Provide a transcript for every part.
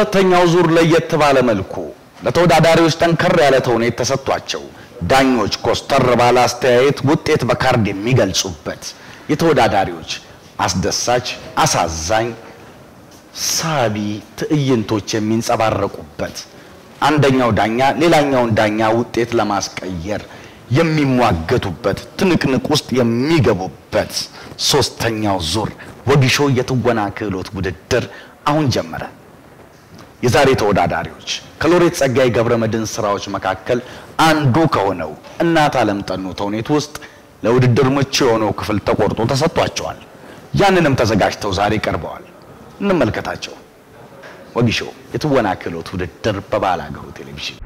በሁለተኛው ዙር ለየት ባለ መልኩ ለተወዳዳሪዎች ጠንከር ያለ ተውኔት ተሰጥቷቸው ዳኞች ኮስተር ባለ አስተያየት ውጤት በካርድ የሚገልጹበት የተወዳዳሪዎች አስደሳች፣ አሳዛኝ፣ ሳቢ ትዕይንቶች የሚንጸባረቁበት አንደኛው ዳኛ ሌላኛውን ዳኛ ውጤት ለማስቀየር የሚሟገቱበት ትንቅንቅ ውስጥ የሚገቡበት ሶስተኛው ዙር ወጊሾ የትወና ክህሎት ውድድር አሁን ጀመረ። የዛሬ ተወዳዳሪዎች ከሎሬት ጸጋዬ ገብረመድኅን ስራዎች መካከል አንዱ ከሆነው እናት ዓለም ጠኑ ተውኔት ውስጥ ለውድድር ምቹ የሆነው ክፍል ተቆርጦ ተሰጥቷቸዋል። ያንንም ተዘጋጅተው ዛሬ ቀርበዋል። እንመልከታቸው። ወጊሾ የትወና ክህሎት ውድድር በባለ አገሩ ቴሌቪዥን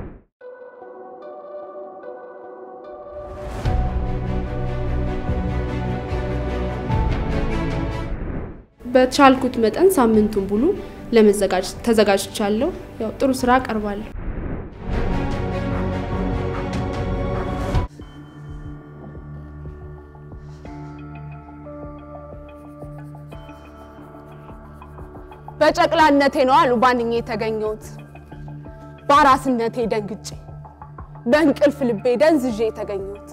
በቻልኩት መጠን ሳምንቱን ሙሉ ለመዘጋጀት ተዘጋጅቻለሁ። ያው ጥሩ ስራ አቀርባለሁ። በጨቅላነቴ ነው አሉ ባንኜ የተገኘሁት። በአራስነቴ ደንግጬ በእንቅልፍ ልቤ ደንዝዤ የተገኘሁት።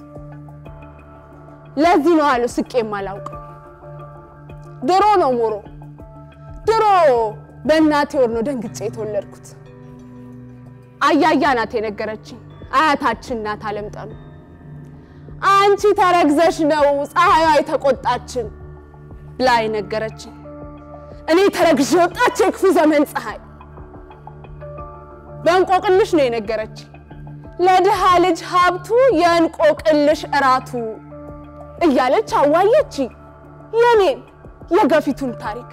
ለዚህ ነው አሉ ስቄም አላውቅም። ድሮ ነው ሞሮ ድሮ በእናቴ ወር ነው ደንግጬ የተወለድኩት። አያያ ናት የነገረችኝ አያታችን ናት አለምጠኑ። አንቺ ተረግዘሽ ነው ፀሐይዋ የተቆጣችን ብላ የነገረችኝ እኔ ተረግዤ ወጣች የክፉ ዘመን ፀሐይ በእንቆቅልሽ ነው የነገረች። ለድሃ ልጅ ሀብቱ የእንቆቅልሽ እራቱ እያለች አዋየች የኔን የገፊቱን ታሪክ።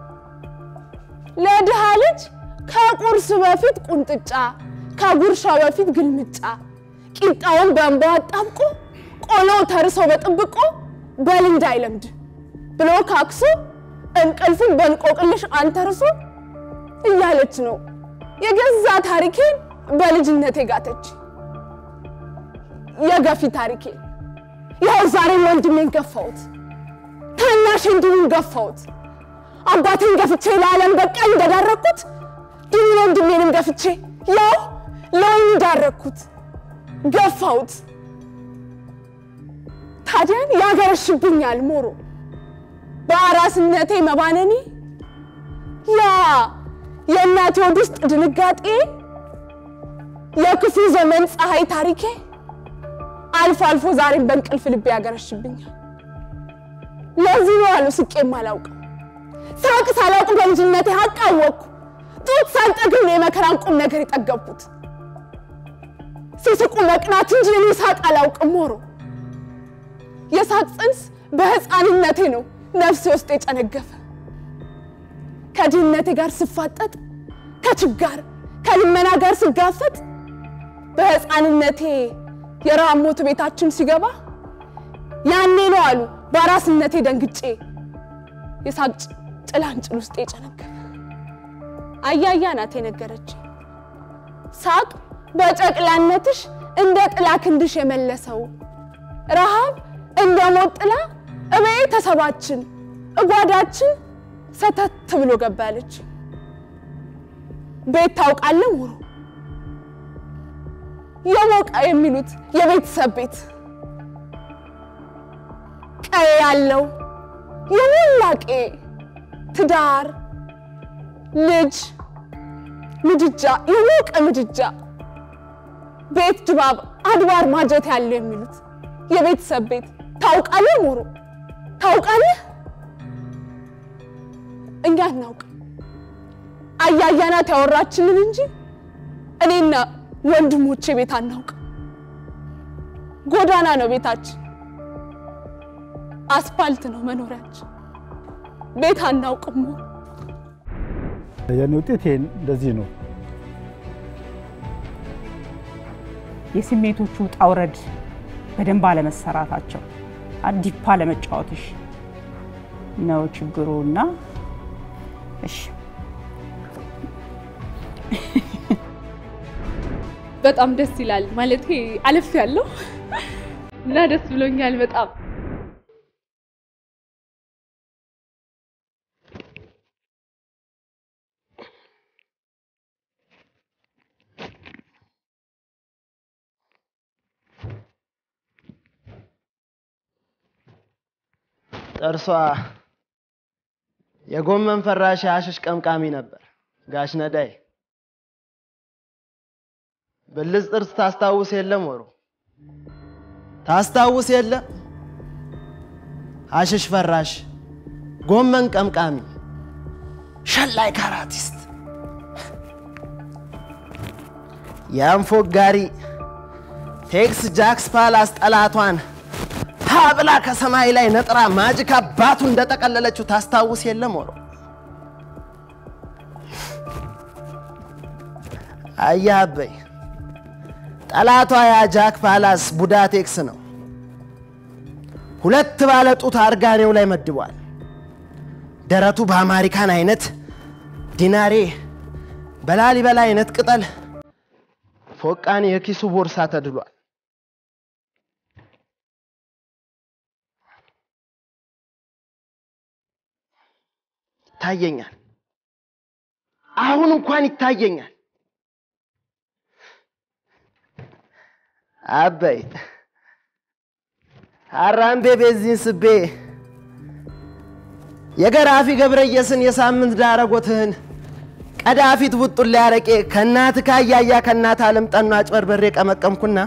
ለድሃ ልጅ ከቁርስ በፊት ቁንጥጫ፣ ከጉርሻው በፊት ግልምጫ፣ ቂጣውን በእንባ አጣብቆ ቆሎው ተርሶ በጥብቆ በል እንዳይለምድ ብሎ ካክሶ እንቅልፉን በእንቆቅልሽ አንተርሶ እያለች ነው የገዛ ታሪኬን በልጅነቴ ጋተች። የገፊ ታሪኬ ያው ዛሬም ወንድሜን ገፋሁት፣ ታናሽ እንዲሁም ገፋሁት። አባቴን ገፍቼ ለዓለም በቃኝ እንደዳረኩት ድን ወንድሜንም ገፍቼ ያው ለወይን ዳረኩት፣ ገፋሁት። ታዲያን ያገረሽብኛል ሞሮ በአራስነቴ መባነኔ ያ የእናቴ ሆድ ውስጥ ድንጋጤ የክፉ ዘመን ፀሐይ ታሪኬ አልፎ አልፎ ዛሬም በእንቅልፍ ልቤ ያገረሽብኛል። ለዚህ ነው አሉ ስቄም አላውቅም። ሳቅ ሳላውቅ በልጅነቴ ሀቅ አወቅኩ። ጡት ሳልጠግብ ነው የመከራን ቁም ነገር የጠገብኩት። ሲስቁ መቅናት እንጂ እኔ ሳቅ አላውቅም ሞሮ የሳቅ ጽንስ በህፃንነቴ ነው ነፍሴ ውስጥ የጨነገፈ ከድህነቴ ጋር ስፋጠጥ ከችጋር ከልመና ጋር ስጋፈጥ በህፃንነቴ የረሃብ ሞት ቤታችን ሲገባ ያኔ ነው አሉ በአራስነቴ ደንግጬ የሳቅ ጭላንጭል ውስጥ የጨነገፈ። አያያ ናት የነገረች ሳቅ በጨቅላነትሽ እንደ ጥላ ክንድሽ የመለሰው ረሃብ እንደ ሞት ጥላ እቤተሰባችን እጓዳችን ሰተት ብሎ ገባለች። ቤት ታውቃለህ ሙሩ የሞቀ የሚሉት የቤተሰብ ቤት ቀዬ ያለው የሞላቄ ትዳር፣ ልጅ፣ ምድጃ የሞቀ ምድጃ ቤት ድባብ አድባር ማጀት ያለው የሚሉት የቤተሰብ ቤት ታውቃለህ ሙሩ ታውቃለህ? እኛ እናውቅ አያያ ናት ያወራችንን እንጂ እኔና ወንድሞቼ ቤት አናውቅ። ጎዳና ነው ቤታችን፣ አስፋልት ነው መኖሪያችን። ቤት አናውቅም። የኔ ውጤት ይሄ እንደዚህ ነው። የስሜቶቹ ውጣ ውረድ በደንብ አለመሰራታቸው አዲፓ ለመጫወትሽ ነው ችግሩ እና እሺ በጣም ደስ ይላል ማለት አለፍ ያለው እና ደስ ብሎኛል በጣም ጥርሷ የጎመን ፈራሽ አሽሽ ቀምቃሚ ነበር። ጋሽ ነዳይ ብልጽ ጥርስ ታስታውስ የለም ወሮ ታስታውስ የለም አሽሽ ፈራሽ ጎመን ቀምቃሚ ሸላይ ካራቲስት የአንፎጋሪ ቴክስ ጃክስ ፓላስ ጠላቷን ሀ ብላ ከሰማይ ላይ ነጥራ ማጅክ አባቱ እንደጠቀለለችው ታስታውስ የለም ወሮ አያ አበይ ጠላቷ ያ ጃክ ፓላስ ቡዳ ቴክስ ነው። ሁለት ባለ ጡት አርጋኔው ላይ መድቧል። ደረቱ በአማሪካን አይነት ዲናሬ በላሊበላ አይነት ቅጠል ፎቃን የኪሱ ቦርሳ ተድሏል። ይታየኛል። አሁን እንኳን ይታየኛል። አበይ አራምቤ ቤዚን ስቤ የገራፊ ገብረየስን የሳምንት ዳረጎትህን ቀዳፊት ቡጡን ሊያረቄ ከእናት ካያያ ከእናት አለም ጠኑ አጭበርበሬ ቀመቀምኩና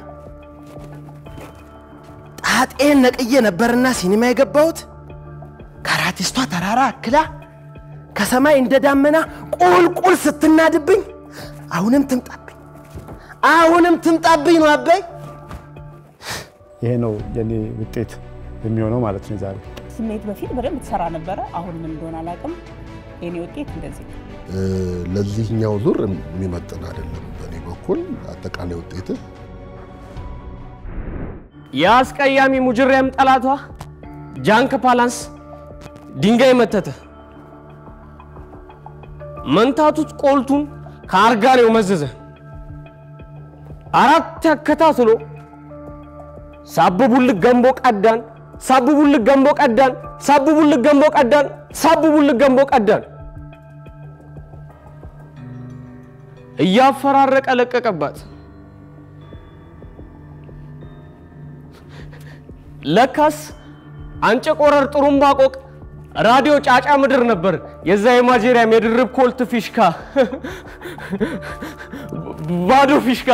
ጣጤን ነቅዬ ነበርና ሲኒማ የገባሁት ካራቲስቷ ተራራ አክላ ከሰማይ እንደ ዳመና ቁልቁል ስትናድብኝ አሁንም ትምጣብኝ አሁንም ትምጣብኝ ነው አበይ ይሄ ነው የኔ ውጤት የሚሆነው ማለት ነው ዛሬ ስሜት በፊት በደንብ ትሰራ ነበረ። አሁን ምን እንደሆነ አላውቅም። የኔ ውጤት እንደዚህ ነው። ለዚህኛው ዙር የሚመጥን አይደለም። በእኔ በኩል አጠቃላይ ውጤት የአስቀያሚ ሙጅሪያም ጠላቷ ጃንክ ፓላንስ ድንጋይ መተተ። መንታቱት ቆልቱን ከአርጋኔው መዘዘ። አራት ያከታትሎ ሳብቡልክ ገንቦ ቀዳን፣ ሳብቡልክ ገንቦ ቀዳን፣ ሳብቡልክ ገንቦ ቀዳን፣ ሳብቡልክ ገንቦ ቀዳን እያፈራረቀ ለቀቀባት። ለካስ አንጨ ቆረር ጥሩምባ ቆቅ ራዲዮ ጫጫ ምድር ነበር። የዛ የማጀሪያም የድርብ ኮልት ፊሽካ ባዶ ፊሽካ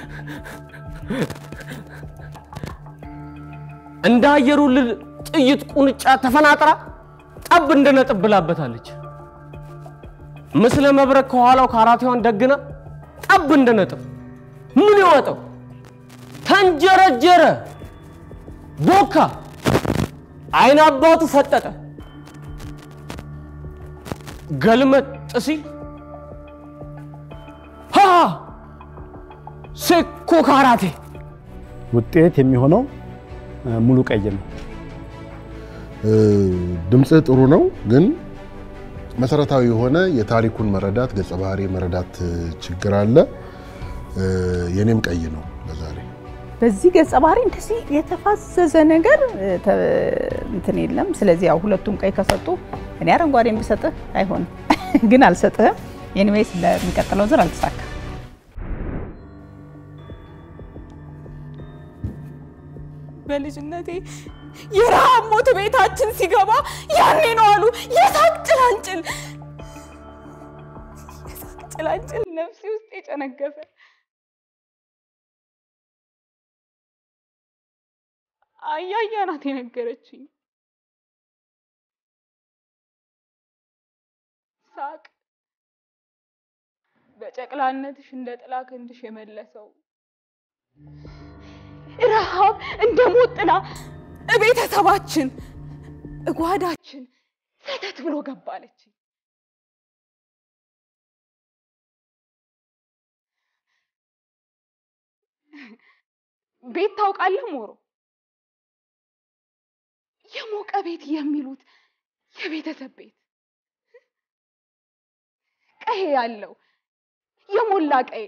እንደ አየሩ ልል ጥይት ቁንጫ ተፈናጥራ ጠብ እንደ ነጥብ ብላበታለች። ምስለ መብረቅ ከኋላው ካራቴዋን ደግና ጠብ እንደ ነጥብ ምን ይወጠው ተንጀረጀረ፣ ቦካ፣ አይን አባቱ ፈጠጠ። ገልመጥ ሲል ሃ ሴኮ ካራቴ ውጤት የሚሆነው ሙሉ ቀይ ነው። ድምፅህ ጥሩ ነው፣ ግን መሰረታዊ የሆነ የታሪኩን መረዳት ገጸ ባህሪ መረዳት ችግር አለ። የኔም ቀይ ነው ለዛሬ። በዚህ ገጸ ባህሪ እንደዚህ የተፋዘዘ ነገር ተ- እንትን የለም። ስለዚህ ያው ሁለቱም ቀይ ከሰጡ እኔ አረንጓዴን ብሰጥህ አይሆንም፣ ግን አልሰጥህም። ኤኒዌይስ ለሚቀጥለው ዙር አልተሳካም። በልጅነቴ የረሃብ ሞት ቤታችን ሲገባ ያኔ ነው አሉ የሳቅ ጭላንጭል የሳቅ ጭላንጭል ነፍሴ ውስጥ የጨነገፈ አያያ ናት የነገረችኝ። ሳቅ በጨቅላነትሽ እንደ ጥላ ክንድሽ የመለሰው ረሃብ እንደ ሞት ጥላ እቤተሰባችን እጓዳችን ሰተት ብሎ ገባለች። ቤት ታውቃለህ ሞሮ? የሞቀ ቤት የሚሉት የቤተሰብ ቤት ቀሄ ያለው የሞላ ቀዬ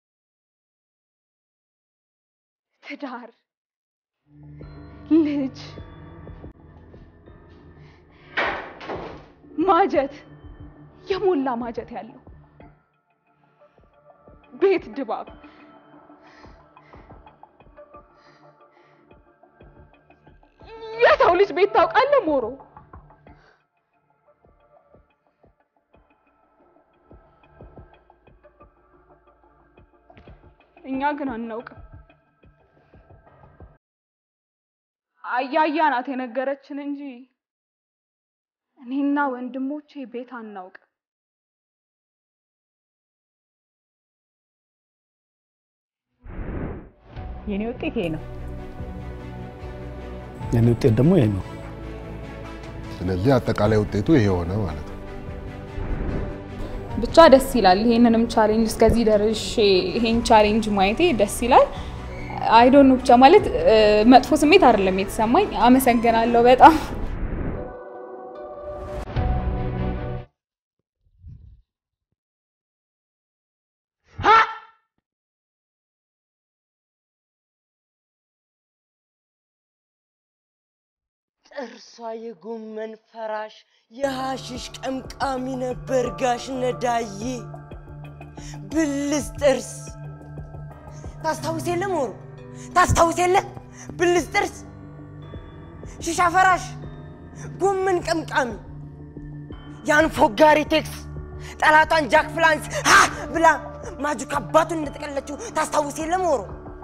ትዳር ልጅ ማጀት የሞላ ማጀት ያለው ቤት ድባብ የሰው ልጅ ቤት ታውቃለህ ሞሮ? እኛ ግን አናውቅም። አያያ ናት የነገረችን እንጂ እኔና ወንድሞቼ ቤት አናውቅም። የኔ ውጤት ይሄ ነው። የኔ ውጤት ደግሞ ይሄ ነው። ስለዚህ አጠቃላይ ውጤቱ ይሄ ሆነ ማለት ነው። ብቻ ደስ ይላል። ይሄንንም ቻሌንጅ እስከዚህ ደርሼ ይሄን ቻሌንጅ ማየቴ ደስ ይላል። አይዶን ብቻ ማለት እ፣ መጥፎ ስሜት አይደለም የተሰማኝ። አመሰግናለሁ በጣም ጥርሷ የጎመን ፈራሽ የሐሽሽ ቀምቃሚ ነበር ጋሽ ነዳዬ ብልስ ጥርስ ታስታውስ የለ ሞሩ ታስታውስ የለ ብልስ ጥርስ ሽሻ ፈራሽ ጎመን ቀምቃሚ ያን ፎጋሪ ቴክስ ጠላቷን ጃክ ፍላንስ ሀ ብላ ማጁክ አባቱን እንደጠቀለችው ታስታውስ የለ ሞሩ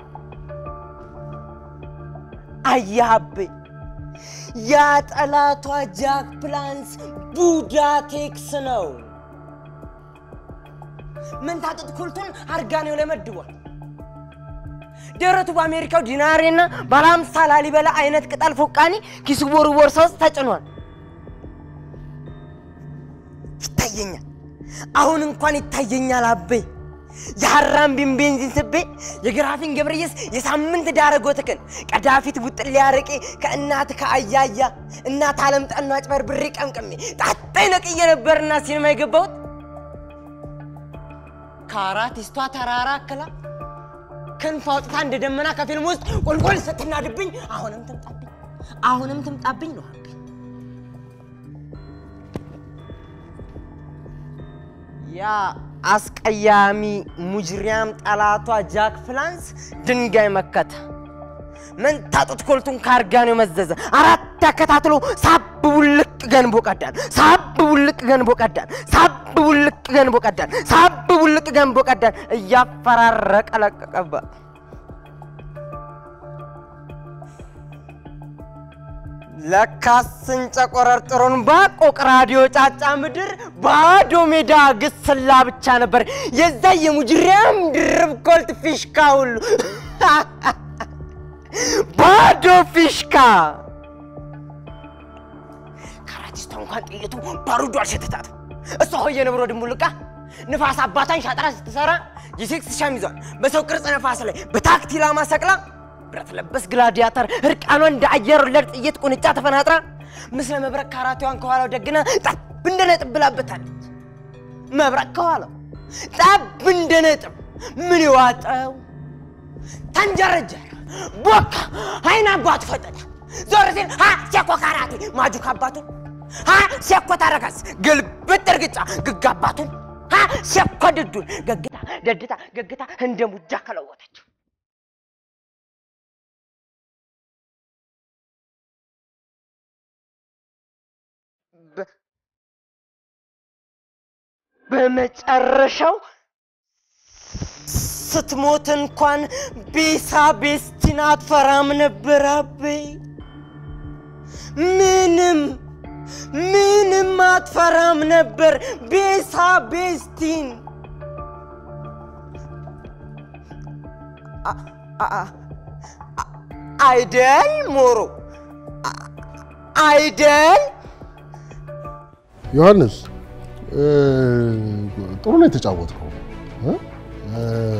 አያቤ ያ ጠላቷ ጃክ ፕላንስ ቡዳ ቴክስ ነው። መንታጠጥ ኩልቱን አርጋኔው ላይ መድቧል። ደረቱ በአሜሪካው ዲናሬና ባለ አምሳ ላሊበላ አይነት ቅጠል ፎቃኒ ኪሱ ቦሩ ቦርሳ ውስጥ ተጭኗል። ይታየኛል፣ አሁን እንኳን ይታየኛል አቤ የሐራምቢን ቤንዚን ስቤ የግራፊን ገብረየስ የሳምንት ዳረጎትክን ቀዳፊት ቡጥል ሊያረቄ ከእናት ከአያያ እናት አለም ጠኗ አጭበርብሬ ቀምቅሜ ጣጣይ ነቅዬ ነበርና ሲኒማ የገባሁት ከአራቲስቷ ተራራ አክላ ክንፍ አውጥታ እንደ ደመና ከፊልም ውስጥ ቁልቁል ስትናድብኝ አሁንም ትምጣብኝ አሁንም ትምጣብኝ ነው አቤ ያ አስቀያሚ ሙጅሪያም ጠላቷ ጃክ ፍላንስ ድንጋይ መከተ። መንታጡት ኮልቱን ካርጋኔው መዘዘ። አራት ተከታትሎ ሳብ ቡልቅ ገንቦ ቀዳን። ሳብ ቡልቅ ገንቦ ቀዳን። ሳብ ቡልቅ ገንቦ ቀዳን። ሳብ ቡልቅ ገንቦ ቀዳን። እያፈራረቀ ለቀቀባት። ለካስ እንጨቆረርጥሩን ባቆቅ ራዲዮ ጫጫ ምድር ባዶ ሜዳ ግስላ ብቻ ነበር። የዛ የሙጅሪያም ድርብ ኮልት ፊሽካ ሁሉ ባዶ ፊሽካ። ከአራቲስቷ እንኳን ጥይቱ ባሩዶ አልሸተታትም። እሷ ሆየ ነብሮ ድንቡልቃ ንፋስ አባታን ሻጥራ ስትሰራ የሴክስ ሸሚዟን በሰው ቅርጽ ነፋስ ላይ በታክቲ ላማ ሰቅላ ብረት ለበስ ግላዲያተር እርቃኗን እንደ አየር ወለድ ጥይት ቁንጫ ተፈናጥራ ምስለ መብረቅ ካራቴዋን ከኋላው ደግና ጠብ እንደ ነጥብ ብላበታለች። መብረቅ ከኋላው ጠብ እንደ ነጥብ ምን ይዋጠው ተንጀረጀረ፣ ቦካ፣ አይን አባቱ ፈጠጠ። ዞር ሲል ሀ ሴኮ ካራቴ ማጁክ አባቱን ሀ ሴኮ ተረከዝ ግልብጥ እርግጫ ግግ አባቱን ሀ ሴኮ ድዱን ገግታ ደድታ ገግታ እንደ ሙጃ ከለወጠችው። በ- በመጨረሻው ስትሞት እንኳን ቤሳ ቤስቲን አትፈራም ነበር አቤ። ምንም ምንም አትፈራም ነበር ቤሳ ቤስቲን። አ- አ- አ- አይደል ሞሮ አ- አይደል ዮሐንስ እ፣ ጥሩ ነው የተጫወትከው እ? እ፣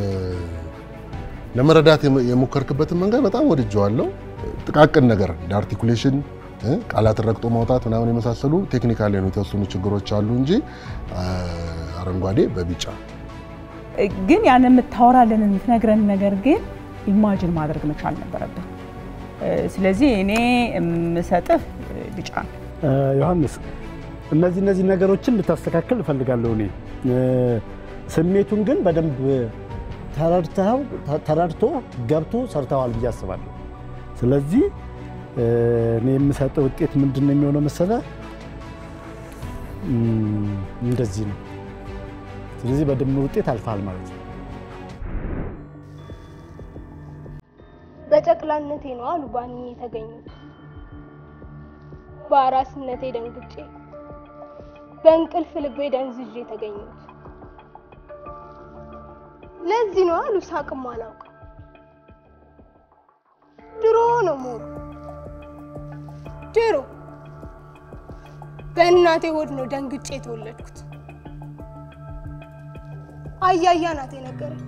ለመረዳት የሞ- የሞከርክበትን መንገድ በጣም ወድጀዋለሁ። ጥቃቅን ነገር እንደ አርቲኩሌሽን እ፣ ቃላትን ረግጦ ማውጣት ምናምን የመሳሰሉ ቴክኒካል የሆኑ የተወሰኑ ችግሮች አሉ እንጂ አ፣ አረንጓዴ በቢጫ ግን ያን የምታወራልን የምትነግረን ነገር ግን ኢማጅን ማድረግ መቻል ነበረብን። እ፣ ስለዚህ እኔ የምሰጥህ እ፣ ቢጫ ነው። እ፣ ዮሐንስ እነዚህ እነዚህ ነገሮችን እንድታስተካክል እፈልጋለሁ እኔ እ፣ ስሜቱን ግን በደንብ ተረድተው ተረድቶ ገብቶ ሰርተዋል ብዬ አስባለሁ። ስለዚህ እ፣ እኔ የምሰጠው ውጤት ምንድን ነው የሚሆነው መሰለህ? እም፣ እንደዚህ ነው። ስለዚህ በድምር ውጤት አልፈሃል ማለት ነው። በጨቅላነቴ ነው አሉ ባንኜ የተገኙት። በአራስነቴ ደንግጬ በእንቅልፍ ልቤ ደንዝዤ የተገኙት። ለዚህ ነው አሉ ሳቅም አላውቅም። ድሮ ነው ሞሩ ድሮ በእናቴ ሆድ ነው ደንግጬ የተወለድኩት። አያያ ናት የነገረች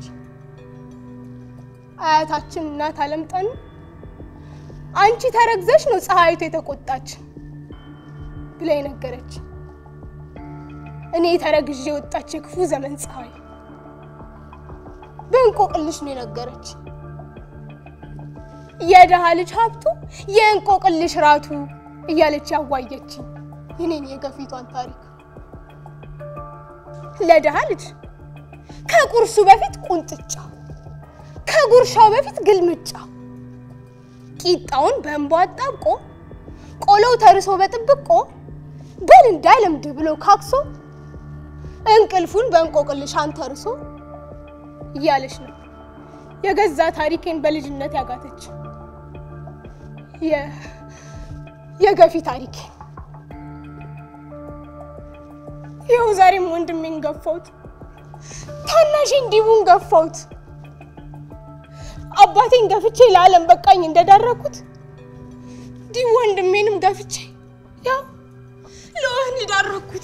አያታችን እናት አለምጠኑ አንቺ ተረግዘሽ ነው ፀሐይቱ የተቆጣች ብላ የነገረች እኔ ተረግዤ የወጣች የክፉ ዘመን ፀሐይ በእንቆቅልሽ ነው የነገረች። የደሃ ልጅ ሀብቱ የእንቆቅልሽ ራቱ እያለች ያዋየችኝ የኔን የገፊቷን ታሪክ ለደሃ ልጅ ከቁርሱ በፊት ቁንጥጫ፣ ከጉርሻው በፊት ግልምጫ፣ ቂጣውን በእንቧ አጣብቆ ቆሎው ተርሶ በጥብቆ በል እንዳይለምድ ብሎ ካክሶ እንቅልፉን በእንቆቅልሽ አንተርሶ እያለች ነው የገዛ ታሪኬን በልጅነት ያጋተች የገፊ ታሪኬን። ይኸው ዛሬም ወንድሜን ገፋሁት፣ ታናሽን ዲቡን ገፋሁት። አባቴን ገፍቼ ለዓለም በቃኝ እንደዳረኩት ዲቡ ወንድሜንም ገፍቼ ያው ለወህኒ ዳረኩት።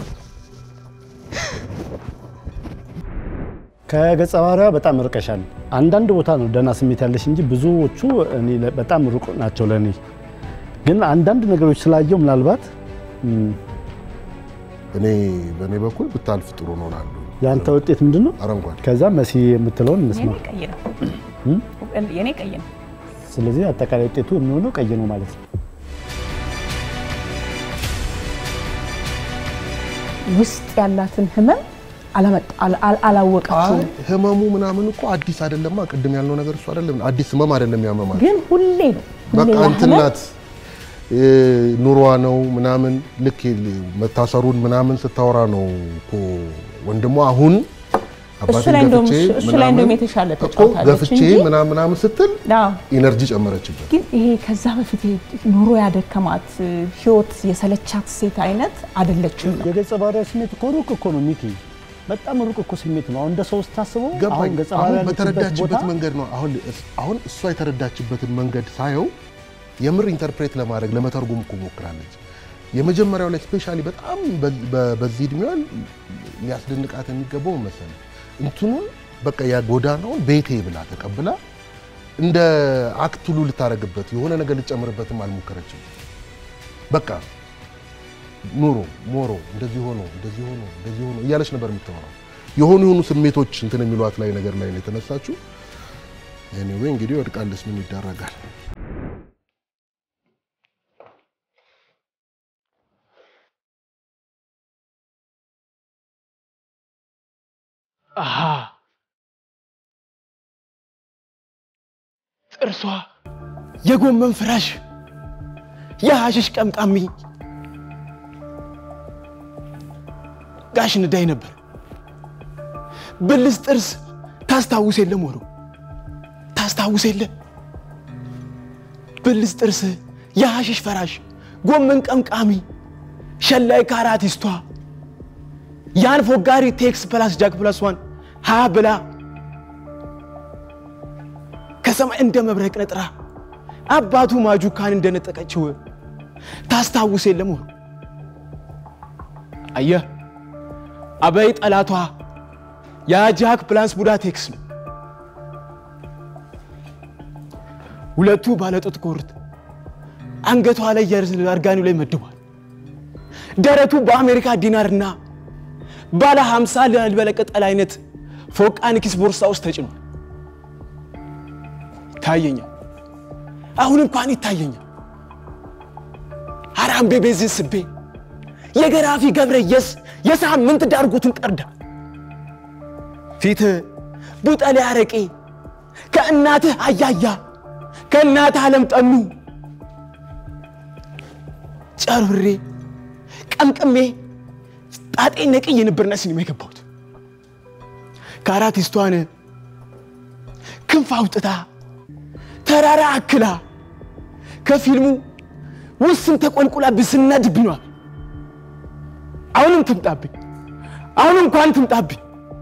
ከገጸ ባህሪዋ በጣም ርቀሻል። አንዳንድ ቦታ ነው ደህና ስሜት ያለሽ እንጂ ብዙዎቹ እኔ ለ- በጣም ሩቅ ናቸው ለእኔ። ግን አንዳንድ ነገሮች ስላየው ምናልባት እም፣ እኔ በእኔ በኩል ብታልፍ ጥሩ ነው እላለሁ። የአንተ ውጤት ምንድን ነው? አረንጓዴ። ከዛ መሲ የምትለውን እንስማ። የኔ ቀይ ነው። እም? የኔ ቀይ ነው። ስለዚህ አጠቃላይ ውጤቱ የሚሆነው ቀይ ነው ማለት ነው። ውስጥ ያላትን ህመም አላመጣ- አላ- አላ- አላወቀችውም። አይ ህመሙ ምናምን እኮ አዲስ አይደለማ። ቅድም ያልነው ነገር እሱ አይደለም። አዲስ ህመም አይደለም ያመማል። ግን ሁሌ ነው ሁሌ በቃ ያ እንትን ህመም ናት እ፣ ኑሯ ነው ምናምን ልክ መታሰሩን ምናምን ስታወራ ነው እኮ ወንድሟ አሁን እሱ ላይ እንደውም እሱ ላይ እንደውም የተሻለ እኮ ተጫውታለች ገፍቼ እንጂ ምናምን ምናምን ስትል አዎ። ኢነርጂ ጨመረችበት። ግን ይሄ ከዛ በፊት ኑሮ ያደከማት ህይወት የሰለቻት ሴት አይነት አይደለችም። የገጸ ባህሪዋ ስሜት እኮ ሩቅ እኮ ነው ሚኪ፣ በጣም ሩቅ እኮ ስሜት ነው። አሁን እንደ ሰው ስታስበው ገባኝ። አሁን ገጸ አሁን ባህሪዋ ያለችበት በተረዳችበት ቦታ መንገድ ነው። አሁን አሁን እሷ የተረዳችበትን መንገድ ሳየው የምር ኢንተርፕሬት ለማድረግ ለመተርጎም እኮ ሞክራለች። የመጀመሪያው ላይ ስፔሻሊ በጣም በ- በ- በዚህ እድሜዋ ሊያስደንቃት የሚገባው መሰለኝ እንትኑን በቃ ያ ጎዳናውን ቤቴ ብላ ተቀብላ እንደ አክት ሁሉ ልታረግበት የሆነ ነገር ልጨምርበትም አልሞከረችም። በቃ ኑሮ ሞሮ እንደዚህ ሆኖ እንደዚህ ሆኖ እንደዚህ ሆኖ እያለች ነበር የምታወራው። የሆኑ የሆኑ ስሜቶች እንትን የሚሏት ላይ ነገር ላይ ነው የተነሳችው። ኤኒዌይ እንግዲህ ወድቃለች፣ ምን ይደረጋል። አሃ ጥርሷ የጎመን ፍራሽ የሐሽሽ ቀምቃሚ ጋሽ ንዳይ ነበር። ብልስ ጥርስ ታስታውስ የለ ሞሮ ታስታውስ የለ ብልስ ጥርስ የሐሽሽ ፈራሽ ጎመን ቀምቃሚ ሸላይ ካራቲስቷ ያን ፎጋሪ ቴክስ ፕላስ ጃክ ፕላስ ዋን ሀ ብላ ከሰማይ እንደ መብረቅ ነጥራ አባቱ ማጁካን እንደነጠቀችው ታስታውስ የለም ሆኖ አየህ አበይ ጠላቷ የጃክ ፕላስ ቡዳ ቴክስ ነው። ሁለቱ ባለጡት ኮርት አንገቷ ላይ የአርጋኒው ላይ መድቧል። ደረቱ በአሜሪካ ዲናርና ባለ 50 ላልበለ ቅጠል አይነት ፎቃን ኪስ ቦርሳ ውስጥ ተጭኗል። ይታየኛል፣ አሁን እንኳን ይታየኛል። አራምቤ ቤዝ ስቤ የገራፊ ገብረየስ የሳምንት ዳርጉትን ቀርዳ ፊት ቡጠሌ አረቄ ከእናትህ አያያ ከእናትህ አለም ጠኑ ጨርብሬ ቀምቅሜ ጣጤ ነቅዬ ነበርና ሲኒማ የገባሁት ከአራቲስቷን ክንፍ አውጥታ ተራራ አክላ ከፊልሙ ውስን ተቆልቁላ ብስነድብኗል። አሁንም ትምጣብኝ፣ አሁን እንኳን ትምጣብኝ።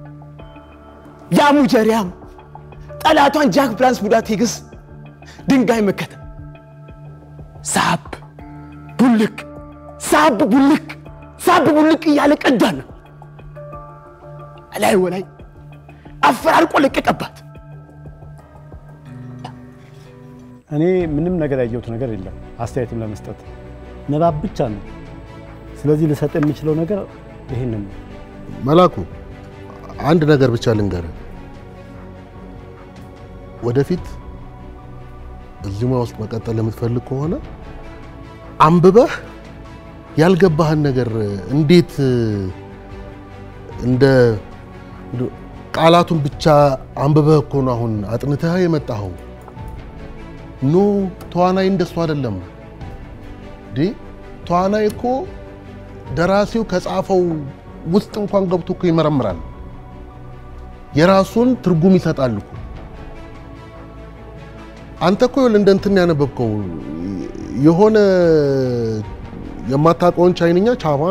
ያ ሙጀሪያም ጠላቷን ጃክ ብላንስ ቡዳ ቴግስ ድንጋይ መከተ ሳብ ቡልቅ ሳብ ቡልቅ ሳብ ቡልቅ እያለ ቀዳን ነው ላይ ወላይ አፈራርቆ ለቀቀባት። እኔ ምንም ነገር ያየሁት ነገር የለም አስተያየትም ለመስጠት ንባብ ብቻ ነው። ስለዚህ ልሰጥ የምችለው ነገር ይህንን ነው። መላኩ አንድ ነገር ብቻ ልንገርህ። ወደፊት እዚህ ሙያ ውስጥ መቀጠል የምትፈልግ ከሆነ አንብበህ ያልገባህን ነገር እንዴት እንደ ቃላቱን ብቻ አንብበህ እኮ ነው አሁን አጥንተህ የመጣኸው። ኖ ተዋናይ እንደሱ አይደለም። ዲ ተዋናይ እኮ ደራሲው ከጻፈው ውስጥ እንኳን ገብቶ እኮ ይመረምራል። የራሱን ትርጉም ይሰጣል እኮ። አንተ እኮ ይኸውልህ እንደ እንትን ያነበብከው የሆነ የማታውቀውን ቻይንኛ ቻማ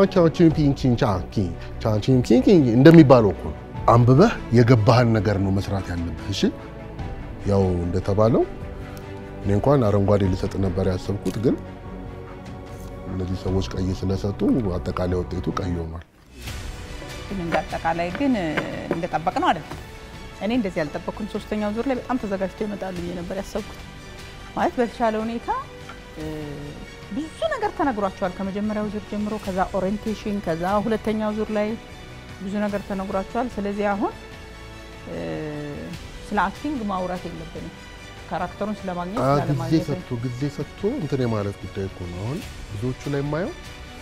እንደሚባለው እኮ አንብበህ የገባህን ነገር ነው መስራት ያለብህ። እሺ ያው እንደተባለው እኔ እንኳን አረንጓዴ ልሰጥ ነበር ያሰብኩት፣ ግን እነዚህ ሰዎች ቀይ ስለሰጡ አጠቃላይ ውጤቱ ቀይ ሆኗል። ግን እንደ አጠቃላይ ግን እንደጠበቅ ነው አይደለም። እኔ እንደዚህ ያልጠበቅኩም። ሶስተኛው ዙር ላይ በጣም ተዘጋጅተው ይመጣሉ ብዬ ነበር ያሰብኩት። ማለት በተሻለ ሁኔታ ብዙ ነገር ተነግሯቸዋል ከመጀመሪያው ዙር ጀምሮ፣ ከዛ ኦሪየንቴሽን፣ ከዛ ሁለተኛው ዙር ላይ ብዙ ነገር ተነግሯቸዋል። ስለዚህ አሁን ስለ አክቲንግ ማውራት የለብንም። ካራክተሩን ስለማግኘት ጊዜ ስላለማግኘት ሰጥቶ ጊዜ ሰጥቶ እንትን የማለት ጉዳይ እኮ ነው። አሁን ብዙዎቹ ላይ የማየው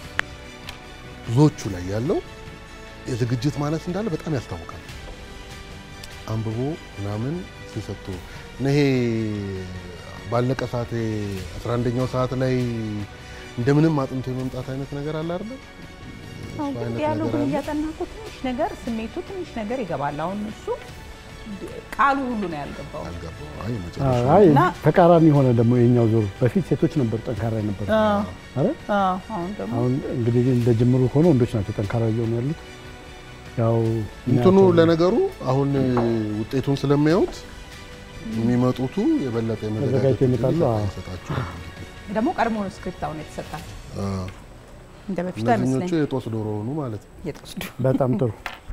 ብዙዎቹ ላይ ያለው የዝግጅት ማነስ እንዳለ በጣም ያስታውቃል። አንብቦ ምናምን ሲሰጡ ይሄ ባለቀ ሰዓት 11ኛው ሰዓት ላይ እንደምንም አጥንቶ የመምጣት አይነት ነገር አለ አይደል? አሁን እሱ ግን አይነት ዲያሎጉን ነገር አለ። እያጠናህ እኮ ትንሽ ነገር ስሜቱ ትንሽ ነገር ይገባል። አሁን እሱ ቃሉ ሁሉ ነው ያልገባው። አይ አይ እና ተቃራኒ የሆነ ደግሞ የኛው ዙር በፊት ሴቶች ነበሩ ጠንካራ ነበር አዎ። አይደል? አዎ፣ አሁን ደግሞ አሁን እንግዲህ እንደ ጅምሩ ከሆነ ወንዶች ናቸው ጠንካራ እየሆኑ ያሉት። ያው እንትኑ ለነገሩ አሁን ውጤቱን ስለሚያዩት የሚመጡቱ የበለጠ ተዘጋጅተው ይመጣሉ። አዎ። ይሰጣቸው ደግሞ ቀድሞ ነው ስክሪፕት አሁን የተሰጣቸው እንደ በፊቱ እነዚህኞቹ አይመስለኝም። የጦስ ዶሮ ሆኑ ማለት ነው። የጦስ ዶሮ በጣም ጥሩ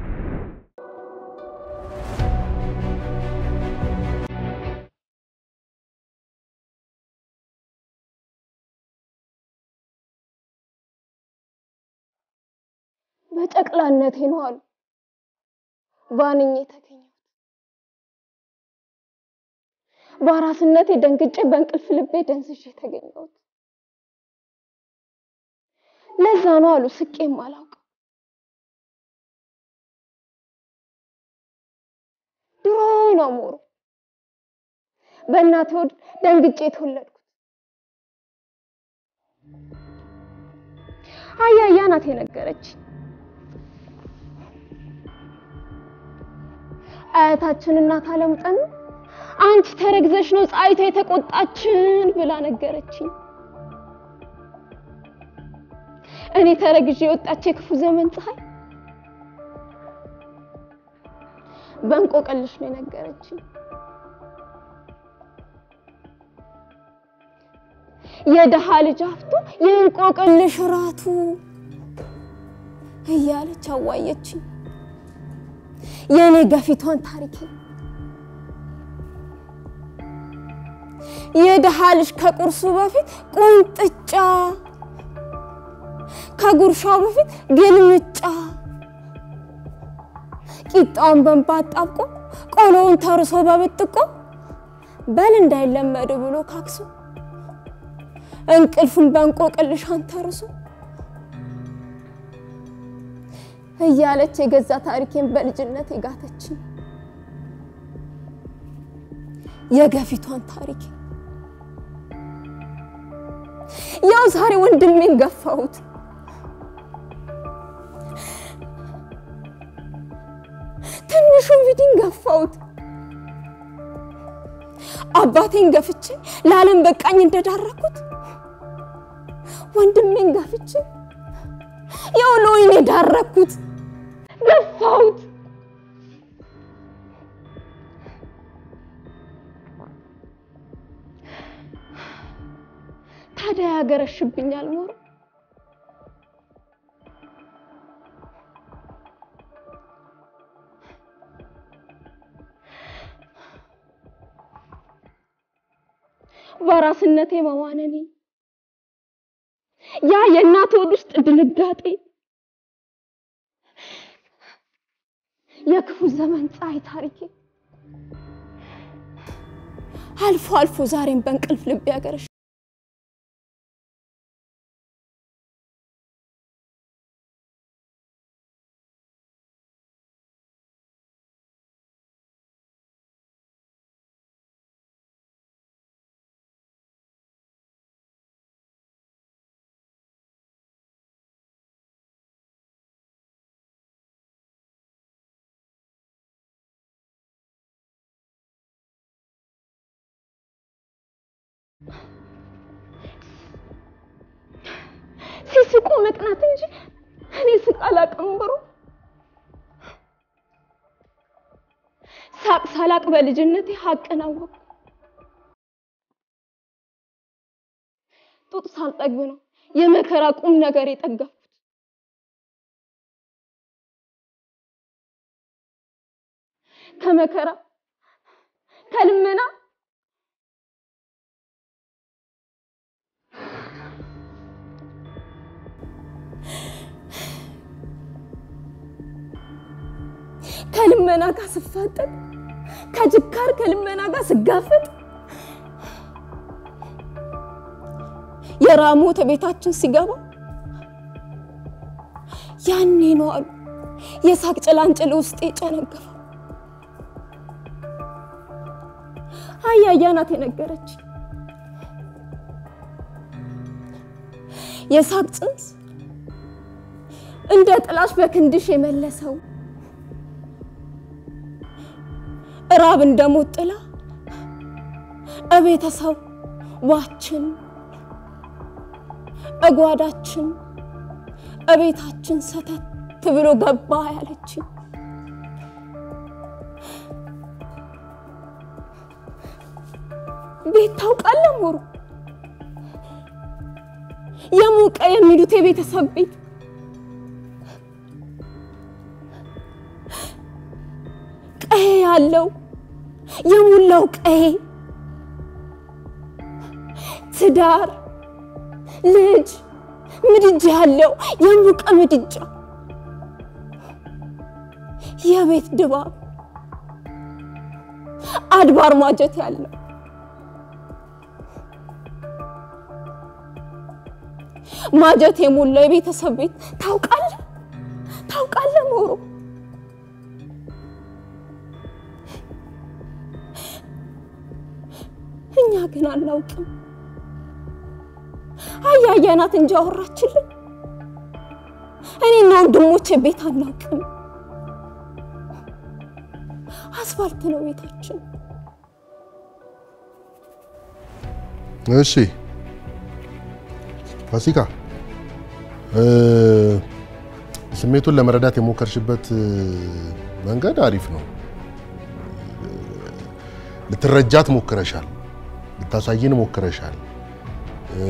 በጨቅላነቴ ነው አሉ ባንኜ የተገኘሁት። በአራስነቴ ደንግጬ በእንቅልፍ ልቤ ደንስሼ የተገኘሁት። ለዛ ነው አሉ ስቄም አላውቅም። ድሮ ነው ሞሮ በእናቴ ሆድ ደንግጬ የተወለድኩት። አያያ ናት የነገረች አያታችን እናት አለም ጠኑ አንቺ ተረግዘሽ ነው ፀሐይቷ የተቆጣችን ብላ ነገረችኝ። እኔ ተረግዤ የወጣች የክፉ ዘመን ፀሐይ በእንቆቅልሽ ነው የነገረችኝ። የደሃ ልጅ አፍቶ የእንቆቅልሽ ራቱ እያለች አዋየችኝ የእኔ ገፊቷን ታሪኬ የደሃ ልጅ ከቁርሱ በፊት ቁንጥጫ ከጉርሻው በፊት ግልምጫ ቂጣውን በንባ አጣብቆ ቆሎውን ተርሶ በብጥቆ በል እንዳይለመድ ብሎ ካክሶ እንቅልፉን በእንቆቅልሽ አንተርሶ እያለች የገዛ ታሪኬን በልጅነት የጋተችኝ የገፊቷን ታሪኬ ያው ዛሬ ወንድሜን ገፋሁት። ትንሹን ቪዲን ገፋሁት። አባቴን ገፍቼ ለዓለም በቃኝ እንደዳረኩት ወንድሜን ገፍቼ ያው ለወይኔ ዳረኩት፣ ገፋሁት። ታዲያ ያገረሽብኛል ሞሮ በራስነቴ መዋነኔ ያ የእናት ሆድ ውስጥ ድንጋጤ የክፉ ዘመን ፀሐይ ታሪኬ አልፎ አልፎ ዛሬም በእንቅልፍ ልብ ያገረሽ ሲስቁ መቅናት እንጂ እኔ ስቅ አላቅም ብሩ ሳቅ ሳላቅ በልጅነቴ ሀቅን አወቅኩ። ጡጥ ሳልጠግብ ነው የመከራ ቁም ነገር የጠገፍኩት። ከመከራ ከልመና ከልመና ጋር ስፋጠጥ ከችካር ከልመና ጋር ስጋፈጥ የራሞት ቤታችን ሲገባ ያኔ ነው አሉ የሳቅ ጭላንጭል ውስጤ ጨነገፈው። አያያ ናት የነገረች የሳቅ ጽንስ እንደ ጥላሽ በክንድሽ የመለሰው እራብ እንደሞት ጥላ እቤተሰብ ዋችን እጓዳችን እቤታችን ሰተት ብሎ ገባ ያለችኝ ቤት ታውቃለህ ሞሩ የሞቀ የሚሉት የቤተሰብ ቤት ቀሄ ያለው የሞላው ቀሄ ትዳር ልጅ ምድጃ ያለው የሞቀ ምድጃ የቤት ድባብ አድባር ማጀት ያለው ማጀት የሞላው የቤተሰብ ቤት ታውቃለህ ታውቃለህ ሞሮ እኛ ግን አናውቅም። አያያናት እንጂ አወራችልን። እኔና ወንድሞቼ ቤት አናውቅም። አስፋልት ነው ቤታችን። እሺ ፋሲካ እ ስሜቱን ለመረዳት የሞከርሽበት እ፣ መንገድ አሪፍ ነው። ልትረጃት ሞክረሻል፣ ልታሳይን ሞክረሻል። እ፣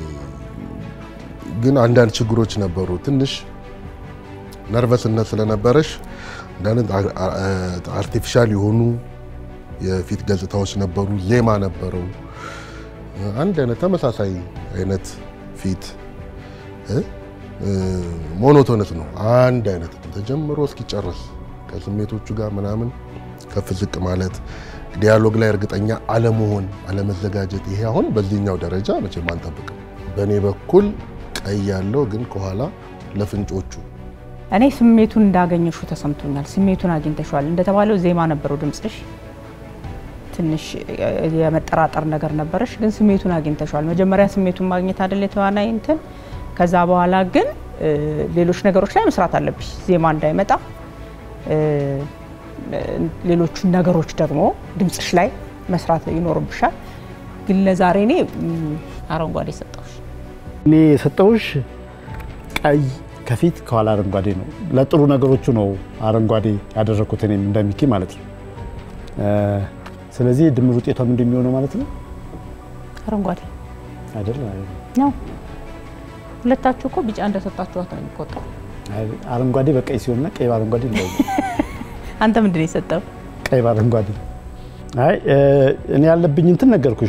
ግን አንዳንድ ችግሮች ነበሩ። ትንሽ ነርቨስነት ስለነበረሽ አንዳንድ አ- አ- አርቲፊሻል የሆኑ የፊት ገጽታዎች ነበሩ። ዜማ ነበረው። አንድ አይነት ተመሳሳይ አይነት ፊት እ? እ፣ ሞኖቶነስ ነው። አንድ አይነት ተጀምሮ እስኪጨርስ ከስሜቶቹ ጋር ምናምን ከፍ ዝቅ ማለት፣ ዲያሎግ ላይ እርግጠኛ አለመሆን፣ አለመዘጋጀት። ይሄ አሁን በዚህኛው ደረጃ መቼም አንጠብቅም። በእኔ በኩል ቀይ ያለው ግን ከኋላ ለፍንጮቹ እኔ ስሜቱን እንዳገኘሹ ተሰምቶኛል። ስሜቱን አግኝተሻል። እንደተባለው ዜማ ነበረው ድምፅሽ፣ ትንሽ የመጠራጠር ነገር ነበረሽ፣ ግን ስሜቱን አግኝተሻል። መጀመሪያ ስሜቱን ማግኘት አይደል የተዋናይ እንትን። ከዛ በኋላ ግን እ፣ ሌሎች ነገሮች ላይ መስራት አለብሽ፣ ዜማ እንዳይመጣ እ፣ ሌሎቹን ነገሮች ደግሞ ድምፅሽ ላይ መስራት ይኖርብሻል። ግን ለዛሬ እኔ ም፣ አረንጓዴ ሰጠሁሽ። እኔ የሰጠውሽ ቀይ ከፊት ከኋላ አረንጓዴ ነው። ለጥሩ ነገሮቹ ነው አረንጓዴ ያደረኩት እኔም እንደሚኪ ማለት ነው። እ፣ ስለዚህ ድምር ውጤቷም እንደሚሆነው ማለት ነው አረንጓዴ አይደል? ነው። ሁለታችሁ እኮ ቢጫ እንደሰጣችኋት ነው የሚቆጠሩ። አይ፣ አረንጓዴ በቀይ ሲሆንና ቀይ በአረንጓዴ ነው። አንተ ምንድን ነው የሰጠው? ቀይ በአረንጓዴ አይ እ፣ እኔ ያለብኝ እንትን ነገርኩሽ።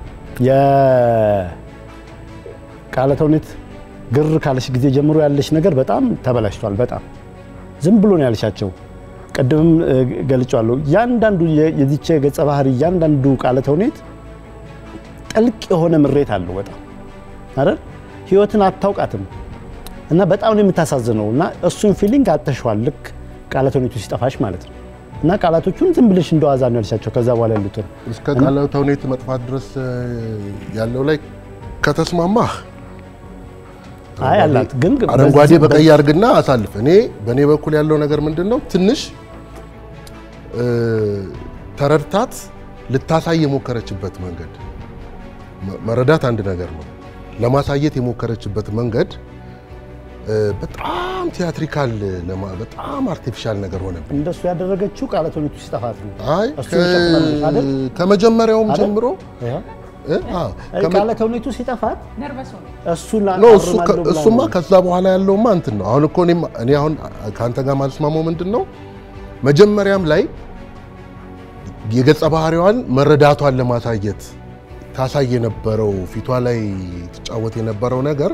የቃለ ተውኔት ግር ካለሽ ጊዜ ጀምሮ ያለሽ ነገር በጣም ተበላሽቷል። በጣም ዝም ብሎ ነው ያልሻቸው። ቅድምም እ፣ ገልጫለሁ። እያንዳንዱ የ- የዚች ገጸ ባህሪ እያንዳንዱ ቃለ ተውኔት ጥልቅ የሆነ ምሬት አለው። በጣም አይደል? ህይወትን አታውቃትም እና በጣም ነው የምታሳዝነው እና እሱን ፊሊንግ አጥተሽዋል። ልክ ቃለ ተውኔቱ ሲጠፋሽ ማለት ነው። እና ቃላቶቹን ዝም ብለሽ እንደዋዛ ነው ያልሻቸው። ከዛ በኋላ ያሉትን እስከ ቃለ ተውኔት መጥፋት ድረስ እ፣ ያለው ላይ ከተስማማህ አይ አላት ግን አረንጓዴ በዚህ- በቀይ አድርግና አሳልፍ። እኔ በእኔ በኩል ያለው ነገር ምንድን ነው? ትንሽ እ፣ ተረድታት ልታሳይ የሞከረችበት መንገድ መ- መረዳት አንድ ነገር ነው። ለማሳየት የሞከረችበት መንገድ እ፣ በጣም ቲያትሪካል፣ ለማ- በጣም አርቲፊሻል ነገር ሆነብኝ። እንደሱ ያደረገችው ቃለ ተውኔቱ ሲጠፋት ነው። አይ እሱ ከ- ይሸፍናልሽ አይደል? ከመጀመሪያውም አይደል? ጀምሮ ይኸው። እ፣ አዎ፣ አይ ከመ- ቃለ ተውኔቱ ሲጠፋት እሱን ኖ እሱ አርማለሁ ከ- ብላ እሱማ ነው። ከዛ በኋላ ያለውማ እንትን ነው። አሁን እኮ እኔም እኔ አሁን ከአንተ ጋር ማልስማማው ምንድን ነው መጀመሪያም ላይ የገጸ ባህሪዋን መረዳቷን ለማሳየት ታሳይ የነበረው ፊቷ ላይ ትጫወት የነበረው ነገር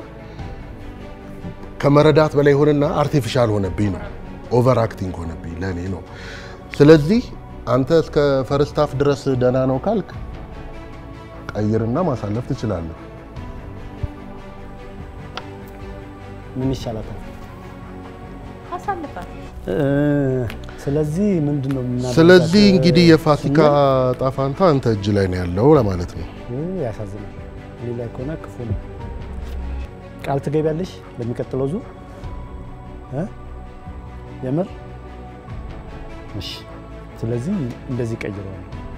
ከመረዳት በላይ ሆነና አርቲፊሻል ሆነብኝ ነው። ኦቨር አክቲንግ ሆነብኝ ለእኔ ነው። ስለዚህ አንተ እስከ ፈርስት ሃፍ ድረስ ደህና ነው ካልክ ቀይርና ማሳለፍ ትችላለህ። ምን ይሻላታል? አሳልፋት። እ፣ ስለዚህ ምንድን ነው የምናደርጋት? ስለዚህ እንግዲህ የፋሲካ ጣፋንታ አንተ እጅ ላይ ነው ያለው ለማለት ነው። እ፣ ያሳዝናል። እኔ ላይ ከሆነ ክፉ ነው። ቃል ትገቢያለሽ ለሚቀጥለው ዙር እ? የምር እሺ። ስለዚህ እንደዚህ ቀይረዋል።